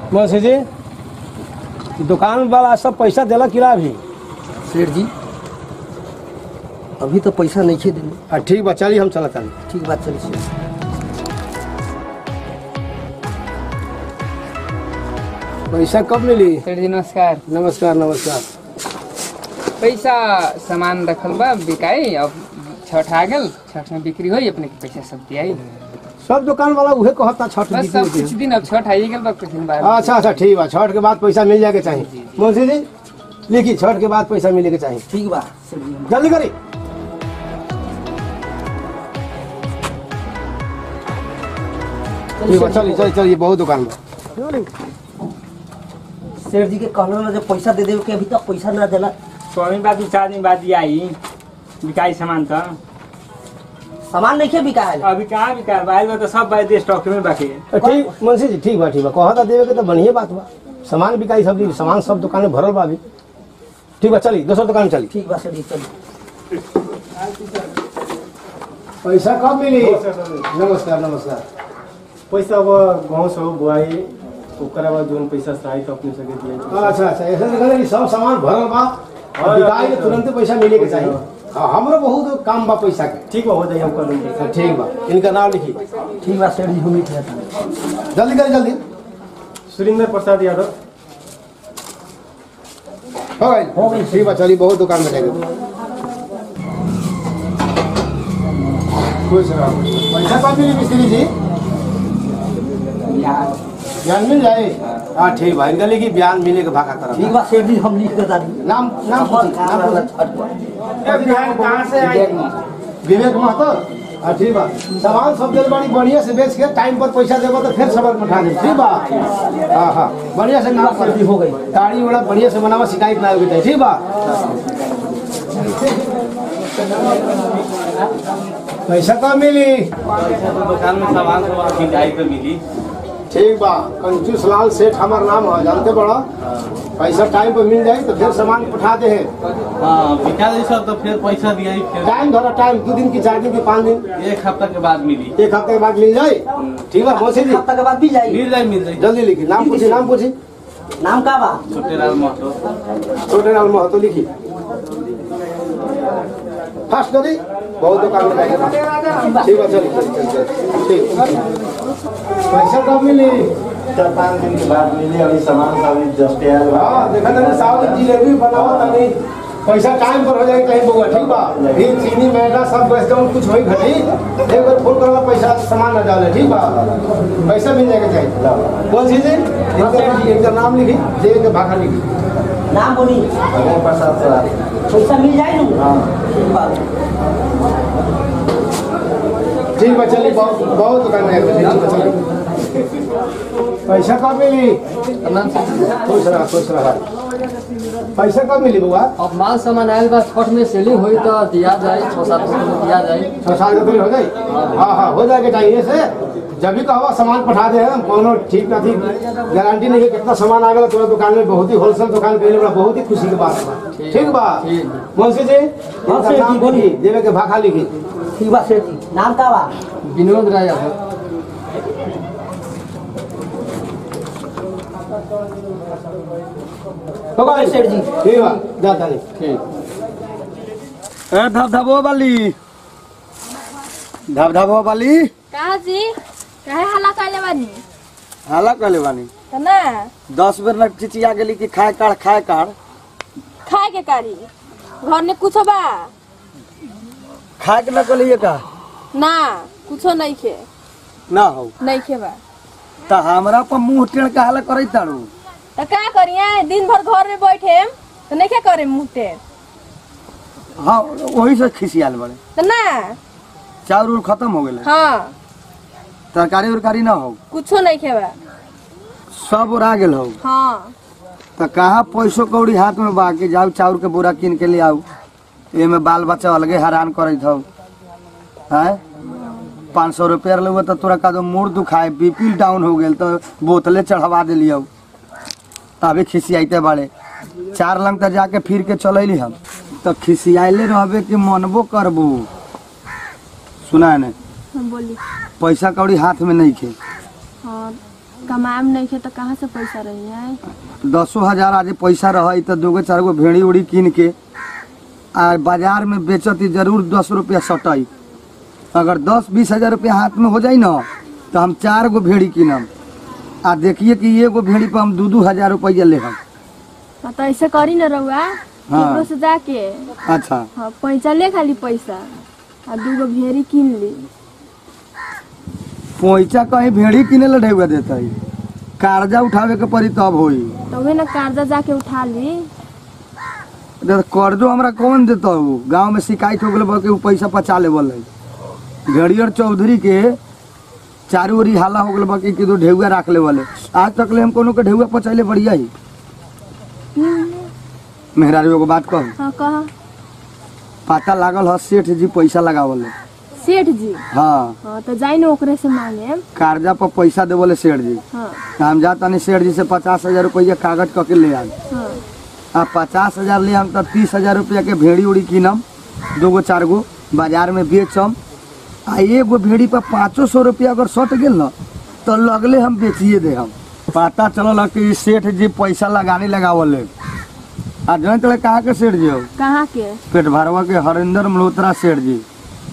मौसी जी दुकान वाला सब पैसा देला किला अभी सेठ जी अभी तो पैसा नहीं खे देने हाँ ठीक बा चलिए हम चलत तानी ठीक बात चली सेठ पैसा कब मिली सेठ जी नमस्कार नमस्कार नमस्कार पैसा सामान रखल बा बिकाई अब छठ आ गल छठ में बिक्री होई अपने के पैसा सब दियाई सब दुकान वाला उहे कहता छठ बस बिक्री सब कुछ होती दिन अब छठ आई गल बा कुछ दिन बाद है। अच्छा अच्छा ठीक बा छठ के बाद पैसा मिल जाए के चाहिए मौसी जी लिखी छठ के बाद पैसा मिले के चाहिए ठीक बा सेठ जी जल्दी करी ठीक बा चलिए चलिए चलिए बहुत दुकान बा सेठ जी के कहना ना जब पैसा दे देवे के अभी तक पैसा ना देला स्वामी बाद चार दिन बाद आई बिकाई सामान त सामान नहीं खे बिका है अभी कहाँ बिका बाहर में तो सब बाहर दे स्टॉक में बाकी है ठीक मुंशी जी ठीक बा ठीक बा कहता देवे के तो बढ़िया बात बा सामान बिकाई सब दी सामान सब दुकान में भरल बा अभी ठीक बा चली दूसरा दुकान में चली ठीक बा सेठ जी चलिए पैसा कब मिली नमस्कार नमस्कार पैसा अब गाँव से बुआई ओकरा बाद जोन पैसा चाही तो अपने सके दिया अच्छा अच्छा ऐसा देखा कि सब सामान भरल बा और बिकाई के तुरंत पैसा मिले के चाहिए हाँ, हमरो बहुत काम बा पैसा के ठीक बा हो जाइए हम कर लेंगे हाँ, ठीक बा इनका नाम लिखी ठीक बा सेठ जी हम लिख लेते हैं जल्दी करी जल्दी सुरेंद्र प्रसाद यादव हो गई हो गई ठीक बा चली बहुत दुकान में जाएगी खुश रहो पैसा कब मिली मिस्त्री जी बयान मिल जाए हाँ ठीक बा इनका लिखी बयान मिले के भागा ठीक करा बा सेठ जी हम लिख देता नहीं नाम नाम पूछी नाम पूछी छठ पर कहाँ से आई विवेक महतो हाँ ठीक बा सामान सब दिल बड़ी बढ़िया से बेच के टाइम पर पैसा देबो तो फिर सामान पठा दे ठीक बा हाँ हाँ बढ़िया से काम कर हो गई गाड़ी वाला बढ़िया से बनावा शिकायत ना होगी चाहिए ठीक बा पैसा कब मिली दुकान में सामान सब खिंचाई पे मिली ठीक बा कंजूस लाल सेठ हमार नाम है जानते बड़ा पैसा टाइम पर मिल जाए तो फिर सामान पठा दे है हाँ बिका दी सब तो फिर पैसा दिया ही फिर टाइम धरा टाइम दो दिन की चार दिन की पाँच दिन एक हफ्ता के बाद मिली एक हफ्ते के बाद मिल जाए ठीक बा मौसी जी हफ्ता के बाद भी जाएगी मिल जाए मिल जाए जल्दी लिखी नाम पूछी नाम पूछी नाम का बा छोटे लाल महतो छोटे नाम महतो लिखी फास्ट करी बहुत दुकान में जाएगा ठीक है चलिए चलिए चलिए चलिए ठीक पैसा कब मिली चार पाँच दिन के बाद मिली अभी सामान सब जस्ट आया हाँ देखा था साउथ जिलेबी बनावा था नहीं पैसा टाइम पर हो जाए कहीं बउआ ठीक बा फिर चीनी मैदा सब बेच जाऊँ कुछ होई घटी एक बार फोन करवा पैसा सामान न डाले ठीक बा पैसा मिल जाएगा चाहिए कौन सी जी इनका इनका नाम लिखी दे के भाखा लिखी नाम बोली प्रसाद सर पैसा मिल जाए ना ठीक बा ठीक बा चलिए बहुत बहुत दुकान में आएगा, ठीक बा चलिए पैसा कब मिली खुश रहा खुश रहा पैसा कब मिली बुआ अब माल सामान आयल बा छठ में सेलिंग हुई तो दिया जाए छः सात सौ में दिया जाए छः साल के बिल हो गई हाँ हाँ हो जाएगा चाहिए से जब भी कहो सामान पठा दे हम कोनो ठीक ना ठीक गारंटी नहीं है कितना सामान आ गया तुम्हारा दुकान में बहुत ही होलसेल दुकान पे बड़ा बहुत ही खुशी की बात है ठीक बा मुंशी जी हाँ, इनका सेठ नाम जी, बोलिए। लिखी देवे के भाखा लिखी ठीक बा सेठ जी नाम का बा विनोद राय है हो गई सेठ जी ठीक बा जाता नहीं ठीक ए धबधबो वाली धबधबो वाली कहा जी काहे हल्ला कैले बानी हाला कहले बानी त ना दस बेर न चिचिया गेली कि खाए काढ़ खाए काढ़ खाए के कारी घर में कुछ बा खाए के न कहलिए का ना कुछो नहीं खे ना हो नहीं खे बा त हमरा पर मुंह टेढ़ के हाला करे तारू तो का करिए दिन भर घर में बैठे तो नहीं क्या करे मुँहते हाँ वही से खिसियाल बड़े तो ना चाउर उर खत्म हो गए हाँ तरकारी उरकारी ना हो कुछो नहीं खे बा सब उड़ा गेल हो हाँ तो कहा पैसो कौड़ी हाथ में बा के जाऊ चाउर के बोरा कीन के ले आऊ एमे बाल बच्चा अलगे हैरान करत हौ हैं पाँच सौ रुपया लेबो तो तोरा का मूड दुखाए बीपी डाउन हो गेल तो बोतले चढ़वा दिलियौ तभी खिसियाइते बाड़े चार लंग तक जाके फिर के चलैली हम तो खिसियाइले रहबे कि मनबो करबो सुना ने हम बोली पैसा कौड़ी हाथ में नहीं खे हाँ कमाएम नहीं खे तो कहाँ से पैसा रही है दसो हजार आज पैसा रही तो दूगो चार गो भेड़ी उड़ी कीन के आ बाजार में बेचती जरूर दस रुपया सटई अगर दस बीस हजार रुपया हाथ में हो जाई ना तो हम चार गो भेड़ी कीनम आ देखिए कि एगो भेड़ी पर हम दू दू हजार रुपया ले हम हाँ, तो ऐसे करी न रहुआ केकरो से जाके अच्छा हाँ पैसा ले खाली पैसा आ दूगो भेड़ी किन ली पैसा कहीं भेड़ी किने ला ढेउआ देता है कर्जा उठावे के पड़ी तब होई तो वही ना कर्जा जाके उठा ली तो कर्जो हमरा कौन देता हो गांव में शिकायत हो गल बा कि उ पैसा पचा ले बोले घड़ियर चौधरी के चारू ओरी हाला हो गल बा कि दो ढेउआ राख ले बोले आज तक ले हम कोनो के ढेउआ पचैले बढ़िया ही मेहरारू एगो बात कहू हाँ कहा पता लागल ह सेठ जी पैसा लगावल सेठ जी हाँ हाँ तो जाई न ओकरे से मांगे कर्जा पर पैसा देवले सेठ जी हाँ हम जा तनी सेठ जी से पचास हजार रुपया कागज कके ले आए हाँ आ पचास हजार ले हम तो तीस हजार रुपया के भेड़ी उड़ी कीनम दो गो चार गो बाजार में बेचम आ एगो भेड़ी पर पाँचो सौ रुपया अगर सट गेल न तो लगले हम बेचिए दे हम पता चलल कि सेठ जी पैसा लगाने लगावल है आ जन तले कहाँ के सेठ जी हो कहाँ के पेट भरवा के हरिंदर मल्होत्रा सेठ जी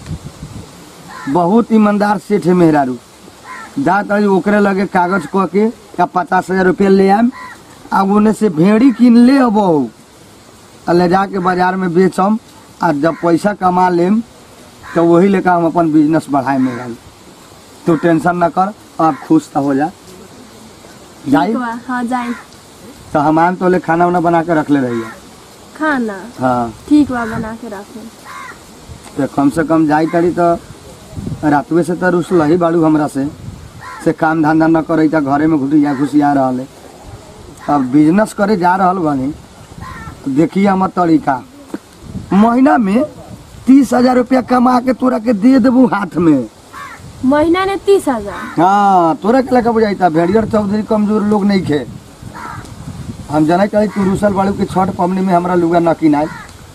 बहुत ईमानदार सेठ है मेहरारू जा तड़ी ओकरे लगे कागज कह के का पचास हजार रुपया ले आम आ ओने से भेड़ी किन ले अब आ ले जाके बाजार में बेचम आ जब पैसा कमा लेम तो वही लेकर हम अपन बिजनेस बढ़ाए मेहरारू तू टेंशन न कर आप खुश तो हो जा जाई ठीक बा हाँ जाई तो हम तो ले खाना वाना बना के रख ले रही खाना हाँ ठीक बा बना के रखो तो कम से कम जाई तड़ी तो रातुए से तो रुसल ही बाड़ू हमरा से से काम धंधा न करे तो घरे में घुटिया घुसिया रहल है। अब बिजनेस करे जा रहल बानी तो देखिए हमर तरीका महीना में तीस हजार रुपया कमा के तोरा के दे देबू हाथ में महीना ने तीस हजार हाँ तोरा के लेकर बुझाइता भेड़ियर चौधरी कमजोर लोग नहीं खे हम जने कही तू रुसल बाड़ू के छठ पवनी में हमरा लुगा न किनाई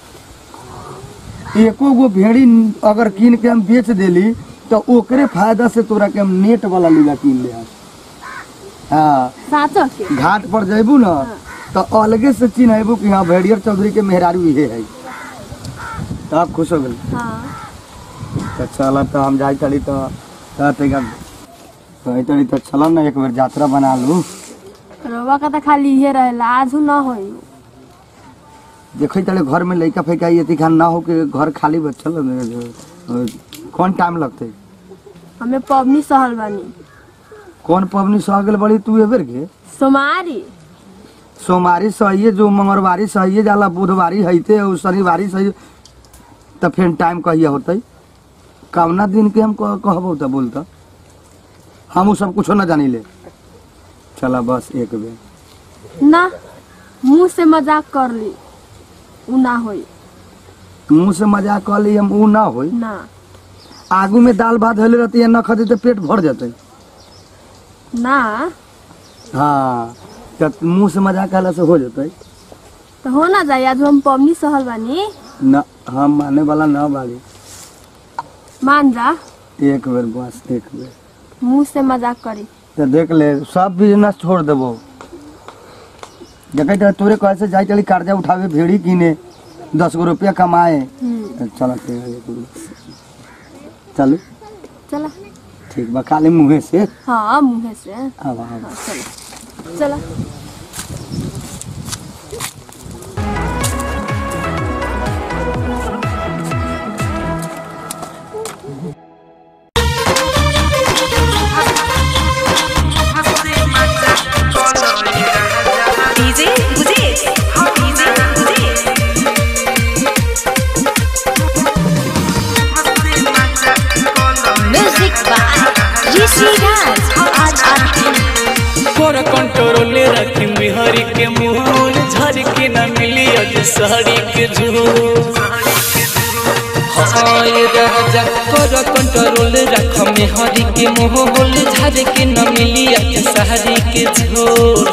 एको गो भेड़ी अगर कीन के हम बेच देली तो ओकरे फायदा से तोरा के हम नेट वाला लुगा कीन ले हाँ साचो के घाट पर जैबू न तो अलगे से चिन्हबू कि हाँ भेड़ियर चौधरी के मेहरारू इहे है तब खुश हो गई हाँ तो चल तो हम जाई तड़ी तो तो तरीका कही तड़ी तो चल ना एक बेर यात्रा बना लू रवा का तो खाली इहे रहेला आज न होई देखी तड़े घर में लइका फैका ये खान ना हो के घर खाली बचल अ, कौन टाइम लगते हमें पबनी सहल बानी कौन पबनी सह गेल बड़ी तू एबर के सोमारी सोमवारी सहिए जो मंगलवारी सहिए जाला बुधवारी हईते और शनिवारी सही तो फिर टाइम कहिया होते कवना दिन के हम कह- कहबो तो बोलता हम उ सब कुछो ना जानी ले चला बस एक बेर ना मुंह से मजाक कर ली उ ना होई मुंह से मजाक कर ली हम ऊ ना होई ना आगू में दाल भात होले रहती है न खते तो पेट भर जाते ना हाँ तो मुंह से मजाक कहला से हो जाते तो हो ना जाए आज हम पबनी सहल बानी न हम माने वाला न बाली मान जा एक बेर बस एक बेर मुंह से मजाक करी तो देख ले सब बिजनेस छोड़ देबो देखे तो तोरे कहे से जाई चली कर्जा उठावे भेड़ी किने दस गो रुपया कमाए हम्म, तो चल ठीक है, एक बेर। चलो चला ठीक बा खाली मुँहे से हाँ मुँह से अब अब हाँ, चला चला डीजे मुझे डीजे मुझे म्यूजिक बाय ऋषि राज आज आरती पर कंट्रोल रखी बिहारी के मूल झर के न मिली अज सहरी के झूल हाँ ये राजा कर कंट्रोल रख में हरी के मोहल झर के न मिली आज सहरी के झोल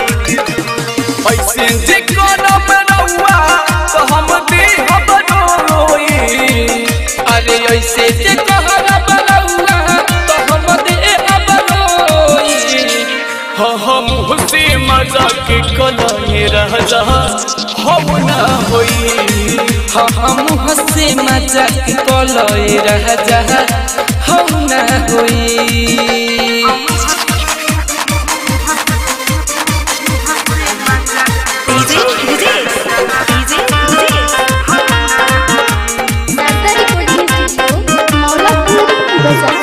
ऐसे जे कोनो बनौआ तो हम दे हम बनोई अरे ऐसे जे कहरा बनौला तो हम दे अब रोई से मजाक कलाए राजा हम ना होई हम हसे मजाक कलए राजा हम ना होई डीजे विजेश डीजे विजेश दादा रिकॉर्डिंग स्टूडियो मौलापुर बाजार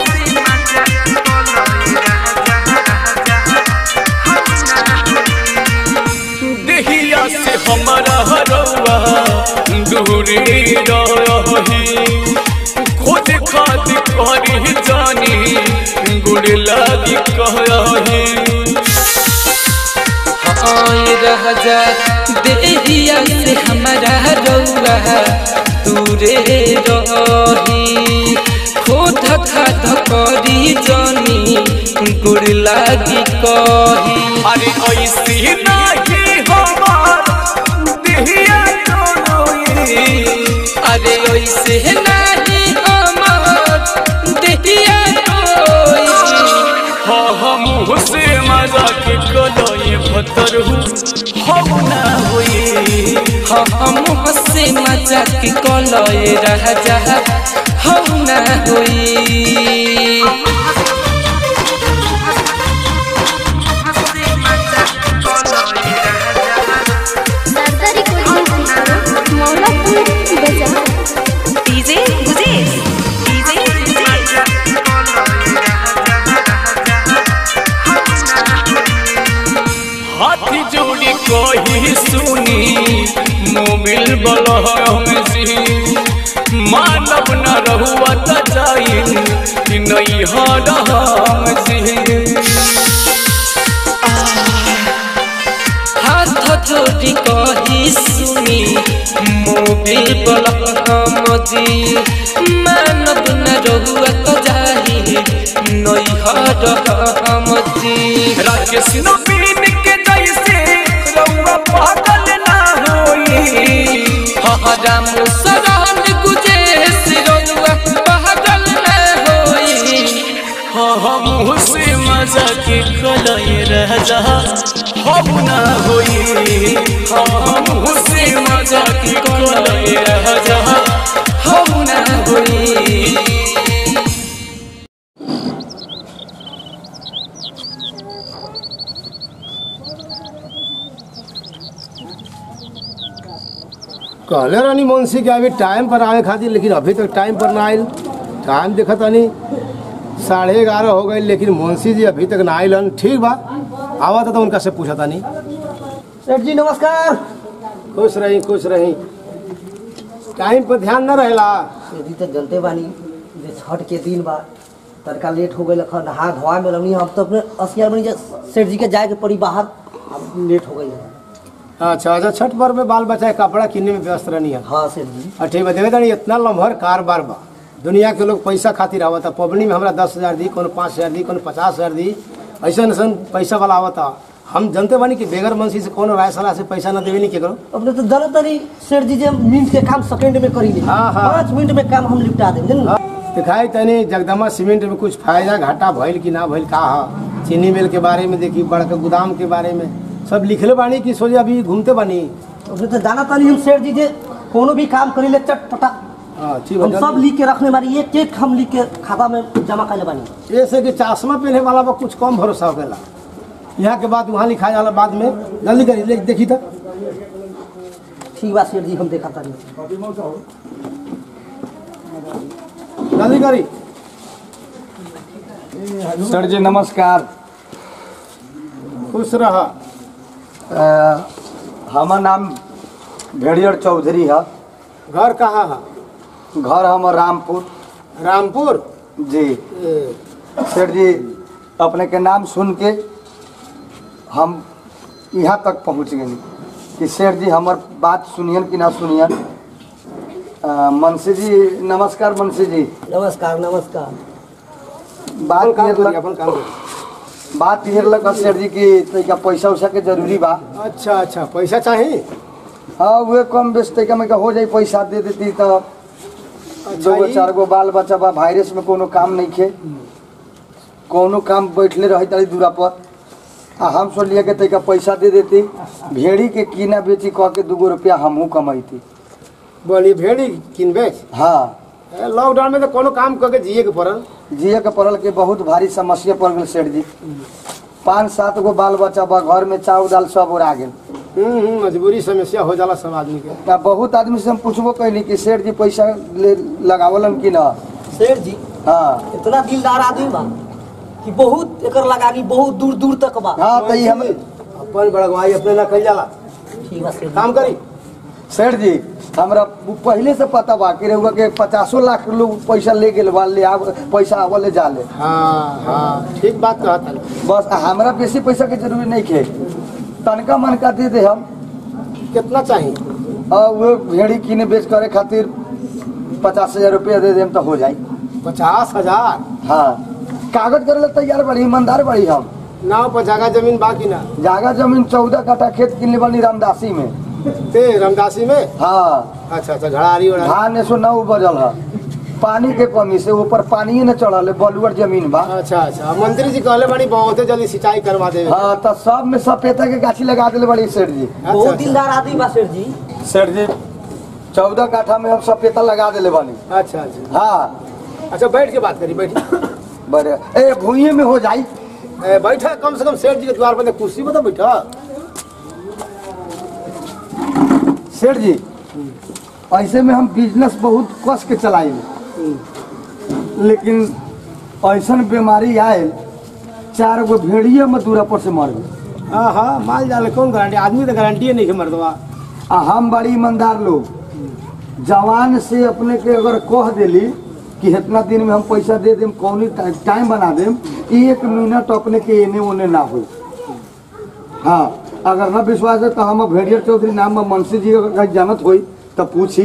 देहिया से हमारा हरवा दूरी रही खोज खाद करी जानी गुड़ लागी कही आए राजा देहिया से हमारा रउआ दूरे रही खोद खाद करी जानी गुड़ लागी कही अरे ऐसी नहीं हमार देहिया डोलोई अरे ऐसे नहीं हमार देहिया कोई हाँ हम से मजाक कलाए भतर हम ना होई हम हसे मजाक कलए राजा हम ना होई दादा रिकॉर्डिंग स्टूडियो मौलापुर बाजार डीजे विजेश डीजे विजेश हाथी जोड़ी कही सुनी मोबिल बलहम जी मानव न रहुआ त जाइन कि नहीं हरहम जी हाथ जोड़ी कही सुनी मोबिल बलम जी मानव न रहुआ तो जाही नई हर हम जी राकेश नवीन के जैसे रहुआ पागल ना होई राम सरान गुजे सिरौआ पागल न होई हाँ हम से मजा के कलए राजा हम ना होई हम से मजा के कलए राजा हम ना होई कहले रानी मुंशी के अभी टाइम पर आवे खातिर लेकिन अभी तक टाइम पर ना आयल टाइम देखा तानी साढ़े ग्यारह हो गई लेकिन मुंशी जी अभी तक ना आयल हन। ठीक बा आवा था तो उनका से पूछा तानी सेठ जी नमस्कार खुश रही खुश रही टाइम पर ध्यान न रहेला सेठ जी तो जनते बानी जे छठ के दिन बा तड़का लेट हो गई लखन नहा धोआ में लगनी हम तो अपने असियार बनी जे सेठ जी के जाए के पड़ी बाहर अब लेट हो गई है अच्छा अच्छा छठ पर्व में बाल बच्चा के कपड़ा किनने में व्यस्त रहनी है हाँ सेठ जी और ठीक बा देवे तानी इतना लम्हर कारोबार बा दुनिया के लोग पैसा खातिर आवता पबनी में हमरा दस हजार दी कोनो पाँच हजार दी कोनो पचास हजार दी ऐसा ऐसा पैसा वाला आवता हम जानते बानी कि बेगर मंशी से कोनो राय सलाह से पैसा न देवे नहीं केकरो अपने तो जानत नहीं सेठ जी जे मिनट के काम सेकंड में करी ले हाँ, हाँ। पाँच मिनट में काम हम निपटा दें जानू दिखाई तनी जगदम्बा सीमेंट में कुछ फायदा घाटा भइल कि ना भइल का हा चीनी मिल के बारे में देखी बड़का गोदाम के बारे में सब लिखले बानी कि सोचे अभी घूमते बानी अपने तो जानत नहीं हम सेठ जी जे कोनो भी काम करी ले चटपटा हाँ ठीक बा हम सब लिख के रखने बानी एक एक हम लिख के खाता में जमा कर बानी ऐसे कि चश्मा पहने वाला पर कुछ कम भरोसा हो गया यहाँ के बाद वहाँ लिखा जाला बाद में जल्दी करी ले- देखी तो ठीक बा सेठ जी हम देखा तानी जल्दी करी सर जी नमस्कार खुश रह अ, हमर नाम भेड़ियर चौधरी है घर कहाँ है घर हमर रामपुर रामपुर जी ए, सर जी अपने के नाम सुन के हम यहाँ तक पहुँच गए कि सर जी हमर बात सुनियन कि ना सुनियन अ, मनसी जी नमस्कार मनसी जी नमस्कार नमस्कार बात अपन काम ये करी लग- अपन काम करी बात ये लग सर जी की तरीका पैसा उसा के जरूरी बा अच्छा अच्छा पैसा चाहिए हाँ वे कम बेच तरीका में का हो जाई पैसा दे देती तो दो गो ई- चार गो बाल बच्चा बा वायरस में कोनो काम नहीं खे कोनो काम बैठले रही तारी दूरा पर आ हम सोचलिए कि तैका पैसा दे देती भेड़ी के कीना बेची कह के दूगो रुपया हमहू कमैती बोली भेड़ी किन बेच हाँ ए, लॉकडाउन में तो कोनो काम करके जिए के पड़ल जिए के पड़ल के बहुत भारी समस्या पड़ गेल सेठ जी पाँच सात गो बाल बच्चा बा घर में चाउर दाल सब उड़ा गेल हम्म हम्म, मजबूरी समस्या हो जाला सब आदमी के आ बहुत आदमी से हम पूछबो कैली कि सेठ जी पैसा ले लगावलन कि ना सेठ जी हाँ इतना दिलदार आदमी बा कि बहुत एकर लगानी बहुत दूर दूर तक बा हाँ तो ये हम अपन बड़गवाई अपने ना कही जाला ठीक बा सेठ जी। काम करी सेठ जी हमरा पहले से पता बा कि रउआ के पचासो लाख लोग पैसा ले गेल बा ले आव पैसा आवले जाले हाँ हाँ ठीक बात कहा था बस हमरा बेसी पैसा के जरूरी नहीं खे तनका मनका दे दे हम कितना चाहिए और वो भेड़ी किने बेच करे खातिर पचास हजार रुपया दे देम तो हो जाई पचास हजार हाँ कागज करे ला तैयार बड़ी ईमानदार बड़ी हम नाव पर जगह जमीन बाकी ना जागा जमीन चौदह कट्ठा खेत किनले बनी रामदासी में ते रामदासी में हाँ अच्छा अच्छा घड़ारी उड़ा धान एक सौ नौ बजल है पानी के कमी से ऊपर पानी न चढ़ल है बलुअर जमीन बा अच्छा अच्छा मंत्री जी कहले बड़ी बहुत जल्दी सिंचाई करवा देवे हाँ तो सब में सपेता के गाछी लगा दिले बड़ी सेठ जी बहुत अच्छा, दिलदार आदमी बा सेठ जी सेठ जी चौदह काठा में हम सपेता लगा दिले बनी अच्छा अच्छा हाँ अच्छा बैठ के बात करी बैठ बड़े ए भूइये में हो जाई ए, बैठा कम से कम सेठ जी के द्वार पर कुर्सी पर तो बैठा सेठ जी ऐसे में हम बिजनेस बहुत कस के चलाई लेकिन ऐसन बीमारी आयल चार गो भेड़िए में दूरा पर से मर गए हाँ हाँ माल जाल कौन गारंटी आदमी तो गारंटी नहीं है मर्दवा आ हम बड़ी ईमानदार लोग जवान से अपने के अगर कह देली कि इतना दिन में हम पैसा दे देम कौनी टा- टाइम बना देम एक मिनट अपने के एने ओने ना हो हाँ अगर ना विश्वास है तो हम भेड़िया चौधरी नाम में मनसी जी अगर जानत होई तो पूछी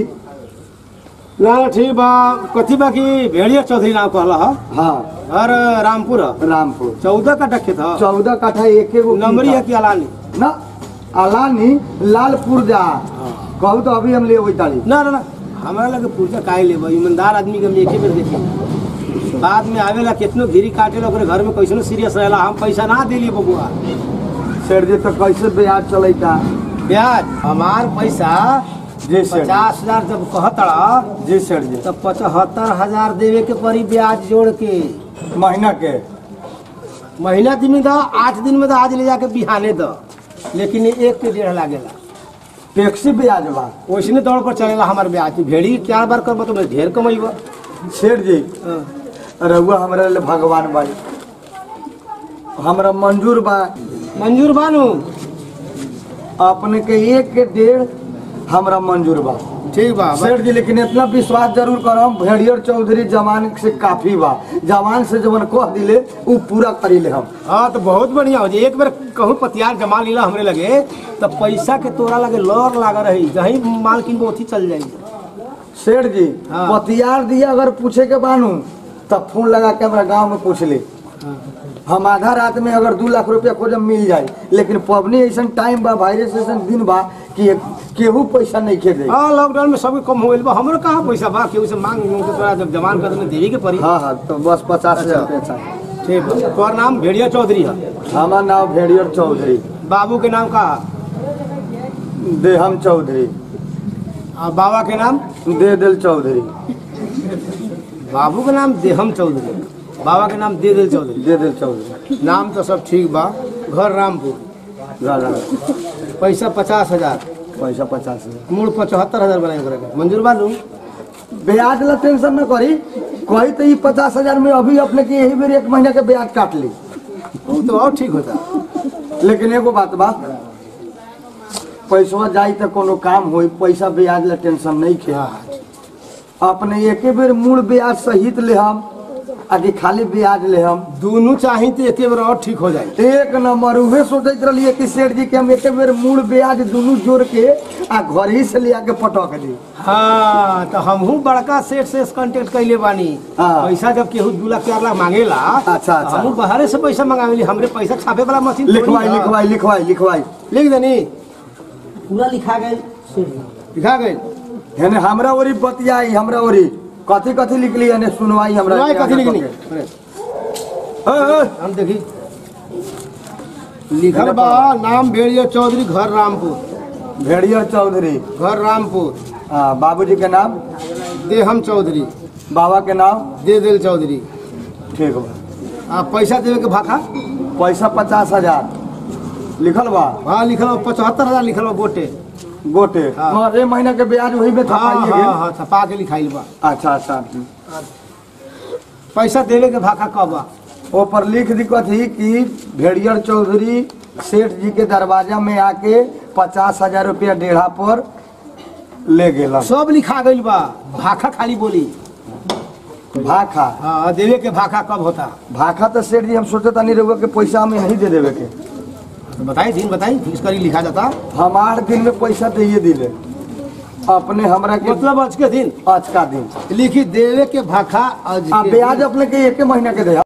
ना ठीक बा कथी बा की भेड़िया चौधरी नाम कहला हा हाँ और रामपुर ह। रामपुर चौदह का टक्के था चौदह काठा एक एगो नंबरी है कि अलानी ना अलानी लालपुर जा कहू तो अभी हम ले वही तारी ना ना ना हमारा लगे पूछा काहे लेबा ईमानदार आदमी के हम एक ही बेर देखी बाद में आवेला कितनो घिरी काटेला ओकरे घर में कैसनो सीरियस रहेला हम पैसा ना दिली बबुआ सेठ जी तो कैसे ब्याज चलेगा ब्याज हमार पैसा जी सेठ पचास हजार जब कहतड़ा जी सेठ जी तब पचहत्तर हजार देवे के पड़ी ब्याज जोड़ के महीना के महीना दिन में दो आठ दिन में तो आज ले जाके बिहाने दो लेकिन ये एक के डेढ़ लागेला टैक्सी ब्याज बा वैसने दौड़ पर चलेला हमार ब्याज भेड़ी चार बार करबो तो मैं ढेर कमैबो सेठ जी रहुआ हमरा ले भगवान बाई हमरा मंजूर बा मंजूर बानू अपने के एक के डेढ़ हमरा मंजूर बा ठीक बा सेठ जी लेकिन इतना विश्वास जरूर करम भेड़ियर चौधरी जवान से काफी बा जवान से जवन कह दिले उ पूरा करी ले हम हाँ तो बहुत बढ़िया हो जी एक बार कहूँ पतियार जमा लीला हमरे लगे तो पैसा के तोरा लगे लौर लागा रही जहीं माल किन ओथी चल जाई सेठ जी हाँ। पतियार दिया अगर पूछे के बानू तब फोन लगा के हमरा गांव में पूछ ले हम आधा रात में अगर दू लाख रुपया खोजम मिल जाए लेकिन पबनी ऐसा टाइम बा वायरस ऐसा दिन बा कि केहू पैसा नहीं खे दे हाँ लॉकडाउन में सबके कम हो गई बा हमरो कहाँ पैसा बा केहू से मांग मांग के तोरा जब जमान कर में देवी के पड़ी हाँ हाँ तो बस पचास हजार रुपया चाहिए ठीक बा तोहर नाम भेड़िया चौधरी है हमार नाम भेड़ियर चौधरी बाबू के नाम का देहम चौधरी आ बाबा के नाम दे दिल चौधरी बाबू के नाम देहम चौधरी बाबा के नाम दे दिल चौधरी दे दिल चौधरी नाम तो सब ठीक बा घर रामपुर रा- रा- पैसा पचास हजार पैसा पचास हजार मूल पचहत्तर हजार बनाए करे के मंजूर बानू ब्याज ला टेंशन न करी कही तो ये पचास हजार में अभी अपने के यही बेर एक महीना के ब्याज काट ली वो तो और ठीक होता लेकिन एगो बात बा पैसा जाई तो कोनो काम होई पैसा ब्याज ला टेंशन नहीं खे अपने एके बेर मूल ब्याज सहित ले हम आगे खाली ब्याज ले हम दोनों चाही तो एक बार और ठीक हो जाए एक नंबर उहे सोचत रहिए कि सेठ जी के हम एके बेर मूल ब्याज दोनों जोड़ के आ घर ही से ले आके पटक दी हाँ तो हमहू बड़का सेठ से कांटेक्ट कैले बानी हाँ। पैसा जब केहू दू लाख चार लाख मांगेला अच्छा, तो अच्छा। हमहू बाहरे से पैसा मंगावेली हमरे पैसा छापे वाला मशीन थोड़ी लिखवाई बा। लिखवाई लिखवाई लिखवाई लिख देनी पूरा लिखा गया सेठ जी लिखा गई हेने हमरा ओरी बतियाई हमरा ओरी कथी कथी लिखली हेने सुनवाई हमरा सुनवाई के कथी आगे लिखनी पके। ए, ए, हम देखी लिखल बा नाम भेड़िया चौधरी घर रामपुर भेड़िया चौधरी घर रामपुर हाँ बाबूजी के नाम देहम चौधरी बाबा के नाम दे दिल चौधरी ठीक बा आ पैसा देवे के भाखा पैसा पचास हजार लिखल बा हाँ लिखल बा पचहत्तर हजार लिखल बा गोटे गोटे हाँ। मगर ए महीना के ब्याज वही में हाँ थपाइए हाँ गेल हाँ छपा के लिखाइल बा अच्छा अच्छा पैसा देवे के भाखा कब बा ऊपर लिख दी कथी कि भेड़ियर चौधरी सेठ जी के दरवाजा में आके पचास हजार रुपया डेढ़ा पर ले गेला सब लिखा गइल बा भाखा खाली बोली भाखा हाँ देवे के भाखा कब होता भाखा तो सेठ जी हम सोचे तनी रहुआ के पैसा हमें नहीं दे देवे के तो बताई दिन बताई फिक्स करी लिखा जाता हम आठ दिन में पैसा दे दिले अपने हमरा के मतलब आज के दिन आज का दिन लिखी देवे के भाखा आज आ के ब्याज दिन। अपने के एक महीना के दे